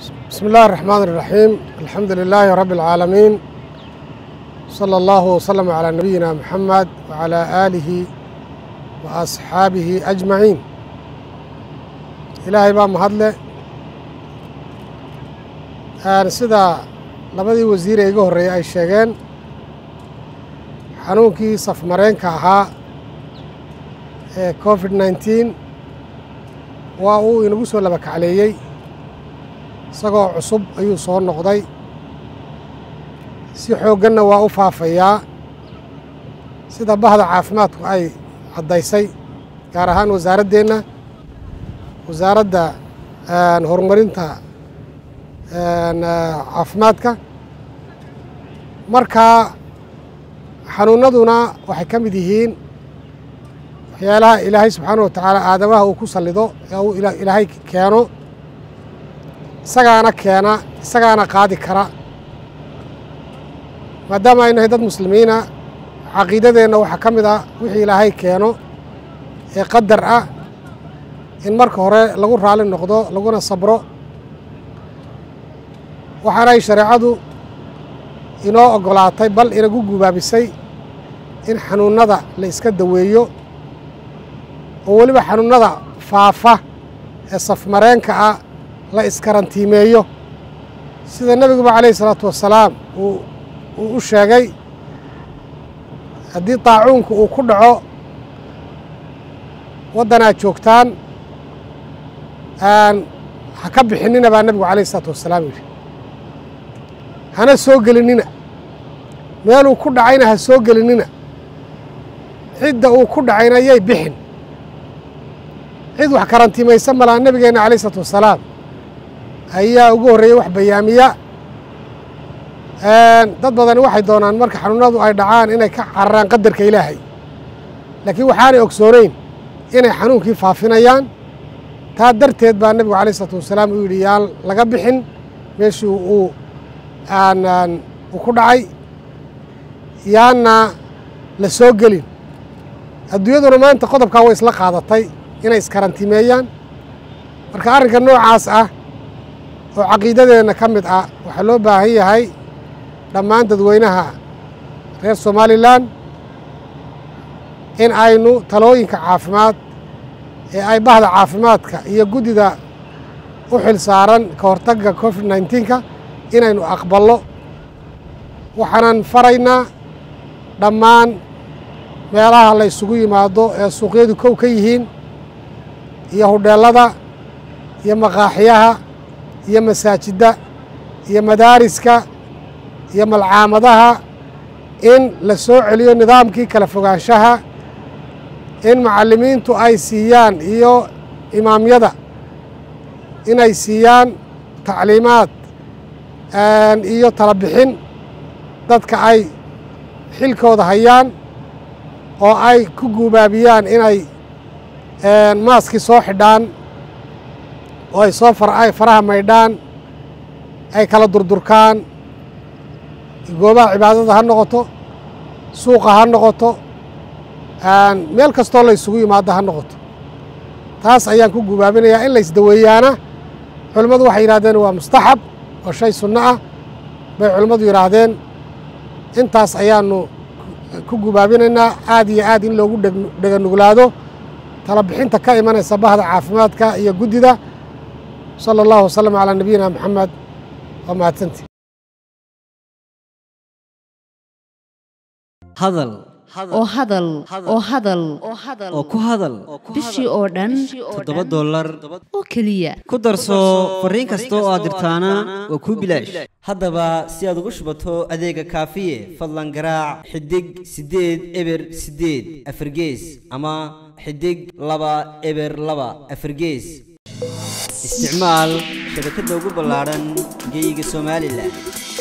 بسم الله الرحمن الرحيم الحمد لله رب العالمين صلى الله وسلم على نبينا محمد وعلى آله وأصحابه أجمعين إلهي baa mahadle sida labadii wasiir ee iga horreeyey ay sheegeen xanuunkii safmareenka ahaa ee covid nneteen waa uu inagu soo laba kacleeyey isagoo cusub ayuu soo noqday si xoogganna waa u faafayaa sida bahda caafimaadku ay caddaysay gaar ahaan wasaaraddeenna wasaaradda horumarinta caafimaadka markaa xanuunnaduna waxay ka mid yihiin waxyaalaha ilaahay subxaanah wa tacaala aadamaha uu ku sallido ee uu ilaahay keeno isagaana keena isagaana qaadi kara maadaama ay nahay dad muslimiina caqiidadeenna waxaa ka mid ah wixii ilaahay keeno ee qadar ah in marka hore lagu raali noqdo laguna sabro waxaanay shareecadu inoo oggolaatay bal inagu gubaabisay in xanuunnada la iska daweeyo oo weliba xanuunnada faafa ee safmareenka ah la iskarantiimeeyo sida nebiguba calayhi isalaatu wassalaam uu u sheegay haddii daacuunku uu ku dhaco waddanaad joogtaan ha ka bixinina baa nebigu calayhi isalaatu wassalaam yidhi hana soo gelinina meeluu ku dhacayna ha soo gelinina cidda uu ku dhacayna yay bixin cid wax karantiimaysa malaa nebigeenna calayh isalaatu wassalaam ayaa ugu horreeyey wax bayaamiya dad badani waxay doonaan marka xanuunadu ay dhacaan inay ka cararaan qadarka ilaahay laakiin waxaanay ogsoonayn inay xanuunkii faafinayaan taa darteed baa nebigu calayh isalaatu wassalaam uu yidhi yaan laga bixin meeshii uu uu ku dhacay yaanna la soo gelin adduunyaduna maanta qodobkaa way isla qaadatay inay iskarantimeeyaan marka arrinka noocaas ah oo caqiidadeenna ka mid ah waxaa loo baahan yahay dhammaan dadweynaha reer somalilan in aynu talooyinka caafimaad ee ay bahda caafimaadka iyo guddida u xil saaran ka hortagga covid nneteen-ka inaynu aqballo waxaanan faraynaa dhammaan meelaha la ysugu yimaado ee suuqyadu kow ka yihiin iyo hudheellada iyo maqaaxiyaha iyo masaajidda iyo madaariska iyo malcaamadaha in la soo celiyo nidaamkii kala fogaanshaha in macallimiintu ay siiyaan iyo imaamyada inay siiyaan tacliimaad iyo tala bixin dadka ay xilkooda hayaan oo ay ku guubaabiyaan inay maaskii soo xidhaan oo ay soo ay faraha maydhaan ay kala durdurkaan goobaha cibaadada ha noqoto suuqa ha noqoto meel kastoo la ysugu yimaado ha noqoto taas ayaan ku gubaabinayaa in la ysdaweeyaana culimmadu waxay yidhahdeen waa mustaxab oo shay sunno ah bay culimmadu yidhaahdeen intaas ayaanu ku gubaabinaynaa aad iyo aad in loogu dheganuglaado tala bixinta ka imanaysa bahda caafimaadka iyo guddida sala allahu wasalam calaa nabiyina maxamed waa mahadsantii hadal oo hadal oo hadal oo ku hadal bishii oo dhan toddoba dollar oo keliya ku darso fariin kasta oo aad dirtaana waa kuu bilaash haddaba si aad ugu shubato adeega kaafiye fadlan garaac xidig siddeed eber siddeed afargees ama xidig laba eber laba afargees isticmaal shabakadda ugu ballaadhan geyga somalilan